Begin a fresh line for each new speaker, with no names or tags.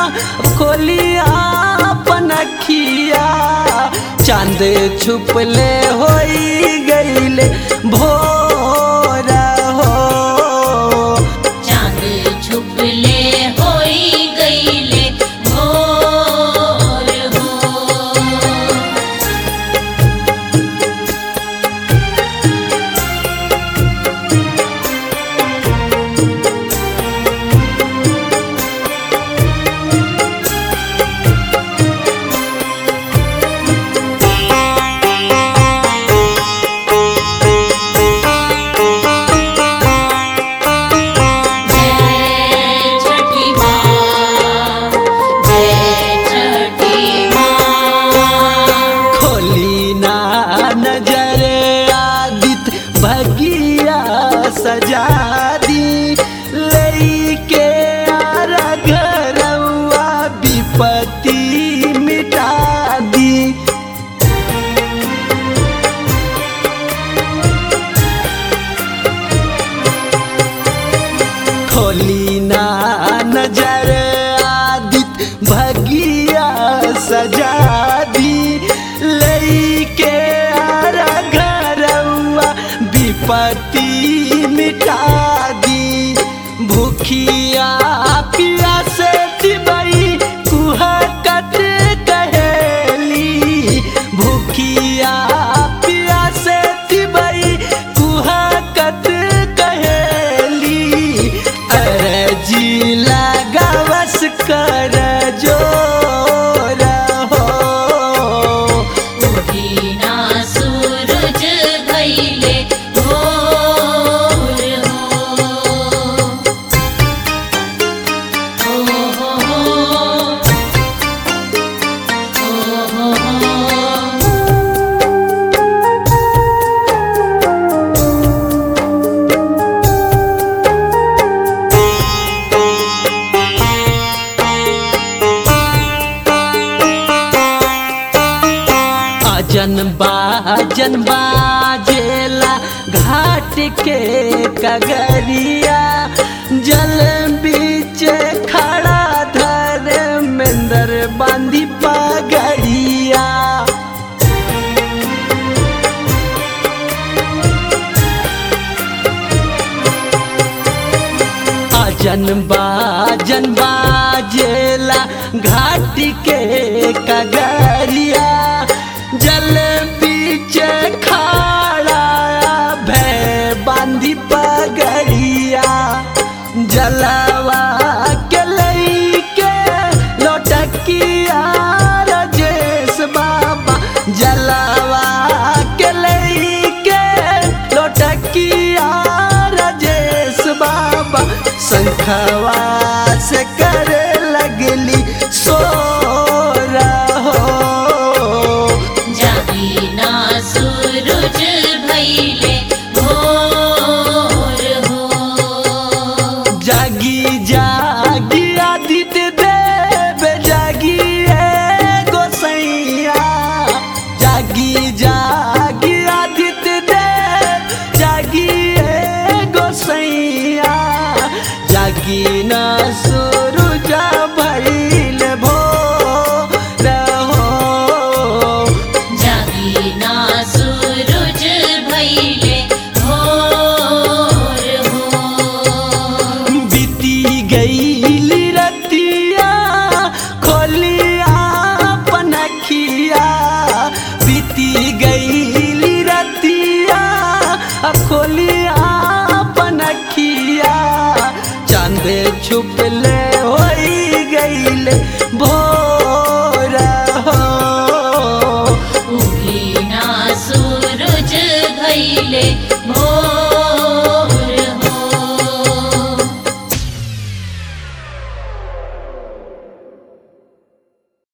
खोलिया पनखिया चांद छुपले होई गईले भोर हो
चांद छुपले होई गईले भोर हो जय छठी माँ जय छठी माँ
खोली ना नजर आदित भगिया सजा दी लेके आरा घरवा विपत्ति मिटा दी खोली ना नजर आदित भगिया सजा दी लेके आरा घरवा विपत्ति मिटा दी भूखिया पिया से दिबई कुहकत कहेली भूखिया पिया से दिबई कुहकत कहेली अरजी लगावस कर जोर हो
उठीना सूरज भइले भोर हो हो हो हो हो हो
अजन बाजन बाजेला घाट के कगरिया जल बीच खड़ा धर्मेंद्र बांधी पगड़िया अजन बाजन बाजेला घाट के कगरिया जल बीच खाड़ा भय बांधी पगड़िया जलवा के लईके लोटकिया रजेश बाबा जलवा के लईके लोटकिया रजेश बाबा शंखवा से करे लगली सो रहो
जागीना सूरज भइले भोर हो
जागी जागी आदित्य देव जागी ए गोसैया जागी जागी आदित्य देव जागी ए गोसैया जागी न सूरज भइल भोर हो
जागीना सूरज भइले भोर हो
बीती गई रतिया खोलिया पनखिया बीती गई रतिया अब खोलिया पनखिया चांद छुप ले